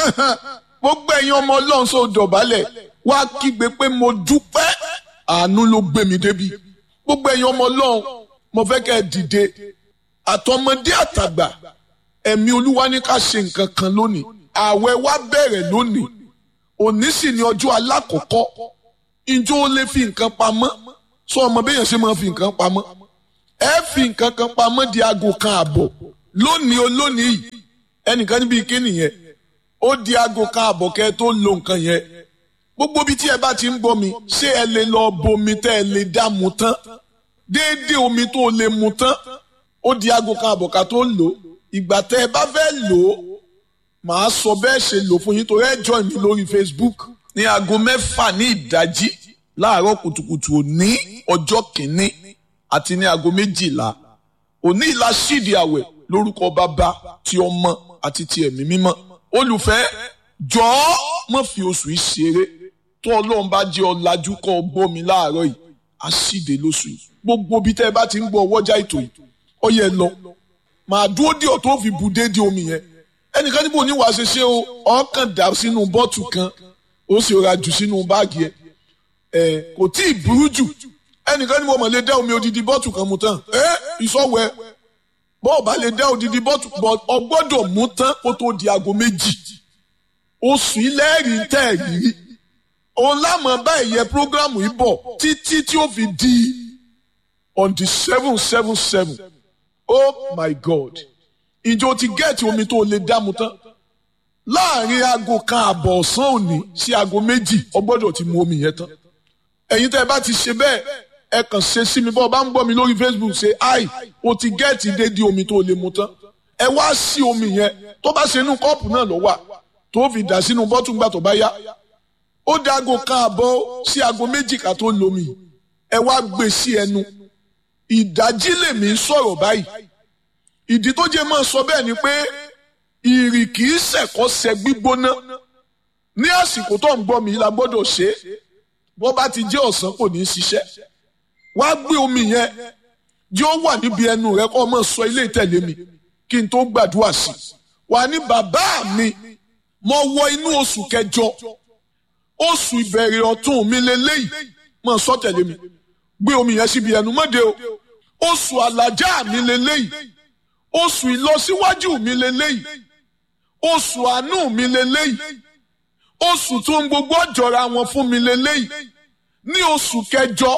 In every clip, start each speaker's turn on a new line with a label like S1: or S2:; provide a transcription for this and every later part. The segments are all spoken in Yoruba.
S1: gbogbo ẹ̀yin ọmọ ọlọ́run sọ dọ̀bálẹ̀ wá kígbe pé mo dúpẹ́ àánú ló gbé mi débi gbogbo ẹ̀yin ọmọ ọlọ́run mo fẹ́ kẹ́ ẹ dìde àtọmọdé àtàgbà ẹ̀mí olúwa ní ká ṣe nǹkan kan lónìí ààwẹ̀ wa bẹ̀rẹ̀ lónìí òní sì ni ọjọ́ alákọ̀ọ́kọ́ ìjọ ó lè fi nǹkan pamọ́ sọ ọmọ bẹ́yẹn ṣe máa fi nǹkan pamọ́ ẹ fi nǹkan kan pamọ́ di aago kan àbọ̀ lónìí olónìí yìí ẹnìkan níbi ike nìyẹn ó di aago kan àbọ̀ kẹ́ tó lo nǹkan yẹn gbogbo ibi tí ẹ bá ti ń bọ́ mi ṣé ẹ lè lọ bomi tẹ́ ẹ lè dá mu tán déédéé omi tó lè mu tán ó di aago kan àbọ̀ ká tó lò ó ìgbà tẹ́ ẹ bá fẹ́ lò ó màá sọ bẹ́ẹ̀ ṣe lò fún yín torí ẹ join mi lórí Facebook ní aago mẹ́fà ní ìdájí láàárọ̀ kùtùkùtù òní ọjọ́ kìíní àti ní aago méjìlá òní ìlà ṣídìí àwẹ̀ lórúkọ bàbá ti ọmọ àti ti ẹ̀mí mímọ́ olùfẹ́ jọ̀ọ́ má fi oṣù yìí ṣeré tó ọlọ́run bá jẹ́ ọ̀làjú kọ́ ọ gbọ́ mi láàárọ̀ yìí á ṣíde lóṣù yìí gbogbo bí tẹ́ ẹ bá ti ń gbọ́ ọwọ́jà ètò yìí ó yẹ lọ màá dúró dí ọ̀ tó fi bù déédéé omi yẹn ẹnìkan níbo ní wàá ṣe ṣe o ọkàn dà sínú bọ́ọ̀tù kan ó sì ra jù sínú báàgì ẹ ẹ kò tí ì burú jù ẹnìkan níbo mọ̀ lè dá omi odidi bọ́ọ̀tù kan mu tán ẹ ìsọ̀wẹ́ bọ́ọ̀ bá lè dá odidi bọ́ọ̀tù ọgbọ́dọ̀ mú tán kó tó di aago méjì oṣù ilẹ́ẹ̀rí tẹ̀ rírí òun lámọ̀ bá ẹ̀yẹ prógrámù yìí bọ̀ títí tí ó fi di on the seven seven seven oh my god ìjọ ti gẹ́ẹ̀tì omi tó lè dámu tán láàrin aago kan àbọ̀ ọ̀sán òní sí aago méjì ọgbọ́dọ̀ ti mu omi yẹn tán ẹ̀yin tẹ́ ẹ bá ti ṣe bẹ́ẹ̀ ẹ kàn ṣe sí mi bọ́ ọ bá ń gbọ́ mi lórí facebook ṣe ai o ti gẹ́ẹ̀tì déédéé omi tó lè mu tán ẹ wá sí omi yẹn tó bá ṣe inú kọ́ọ̀pù náà ló wà tó fi dà sínú bọ́tù ńgbà tó bá yá ó da aago kan àbọ̀ sí aago méjì ká tó lomi ẹ wá gbé sí ẹnu ìdájí lèmi ń sọ̀rọ̀ báyìí ìdí tó jẹ́ máa sọ bẹ́ẹ̀ ni pé ìrì kì í ṣẹ̀kọ́ ṣẹ gbígbóná ní àsìkò tó ń gbọ́ mi la gbọ́dọ̀ ṣe é bó bá ti jẹ́ ọ̀sán kò ní í ṣiṣẹ́ wá gbé omi yẹn jẹ́ ó wà níbi ẹnu rẹ kó o máa sọ ilé ìtẹ̀lé mi kí n tó gbàdúrà sí i wà ní bàbá mi mo wọ inú oṣù kẹjọ oṣù ìbẹ̀rẹ̀ ọ̀tún mi lélẹ́yìí máa sọ tẹ̀lé mi gbé omi yẹn síbi ẹnu mọ́dé o oṣù àlàjá mi lélẹ́yìí oṣù ìlọsíwájú mi lélẹ́yìí oṣù àánú mi lélẹ́yìí oṣù tó ń gbogbo ọ̀jọ̀ra wọn fún mi lélẹ́yìí ní oṣù kẹjọ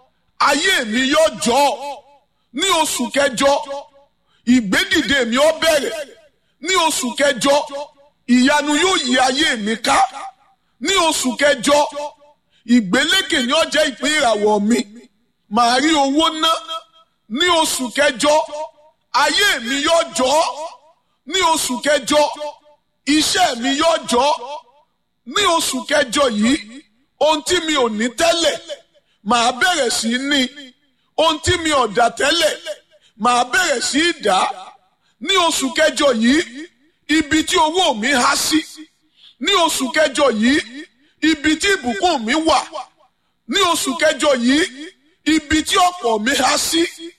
S1: ayé mi yóò jọ ní oṣù kẹjọ ìgbédìde mi ó bẹ̀rẹ̀ ní oṣù kẹjọ ìyanu yóò yí ayé mi ká ní oṣù kẹjọ ìgbélékè ni ó jẹ́ ìpín ìràwọ̀ mi màá rí owó ná ní oṣù kẹjọ ayé mi yóò jọ ní oṣù kẹjọ iṣẹ́ mi yóò jọ ní oṣù kẹjọ yìí ohun tí mi ò ní tẹ́lẹ̀ màá bẹ̀rẹ̀ sí í ní ohun tí mi ò dá tẹ́lẹ̀ màá bẹ̀rẹ̀ sí í dá ní oṣù kẹjọ yìí ibi tí owó mi há sí ní oṣù kẹjọ yìí ibi tí ìbùkún mi wà ní oṣù kẹjọ yìí ibi tí ọ̀pọ̀ mi há sí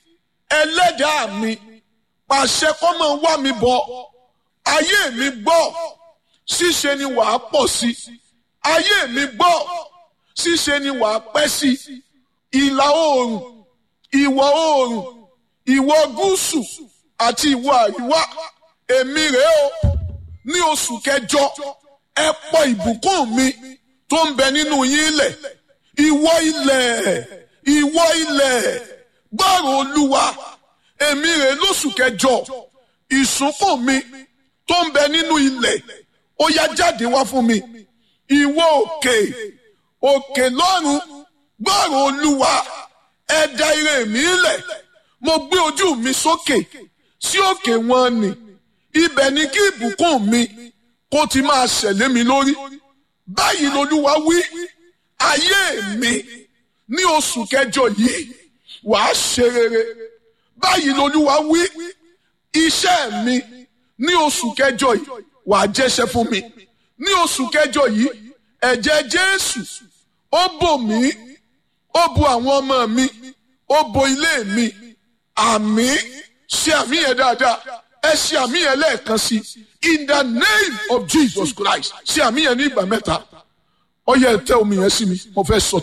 S1: ẹlẹ́dàá mi pàṣẹ kọ́ máa wá mi bọ̀ ayé mi gbọ́ ṣíṣe ni wàá pọ̀ sí ayé mi gbọ́ ṣíṣe ni wàá pẹ́ sí ìlà oòrùn ìwọ̀ oòrùn ìwọ̀ gúúsù àti ìwọ̀ àríwá èmi rèé o ní oṣù kẹjọ ẹ pọ̀ ìbùkún mi tó ń bẹ nínú yín lẹ̀ ìwọ ilẹ̀ ìwọ ilẹ̀ gbọ́rọ̀ olúwa èmi rè lóṣù kẹjọ ìsúnkùn mi tó ń bẹ nínú ilẹ̀ ó yá jáde wá fún mi ìwọ òkè òkè lọ́run gbọ́rọ̀ olúwa ẹ dá ire mi lẹ̀ mo gbé ojú mi sókè sí òkè wọn ni ibẹ̀ ni kí ìbùkún mi kó ti máa ṣẹ̀lé mi lórí báyìí lolúwa wí ayé mi ní oṣù kẹjọ yìí wàá ṣe rere báyìí lolúwa wí iṣẹ́ mi ní oṣù kẹjọ yìí wàá jẹ́ṣẹ́ fún mi ní oṣù kẹjọ yìí ẹ̀jẹ̀ jésù ó bò mí ó bo àwọn ọmọ mi ó bo ilé mi àmì ṣe àmì yẹn dáadáa ẹ ṣe àmì yẹn lẹ́ẹ̀kan sí in the name of Jesus Christ ṣe àmì yẹn ní ìgbà mẹ́ta ó yẹ tẹ omi yẹn sí mi mo fẹ́ sọ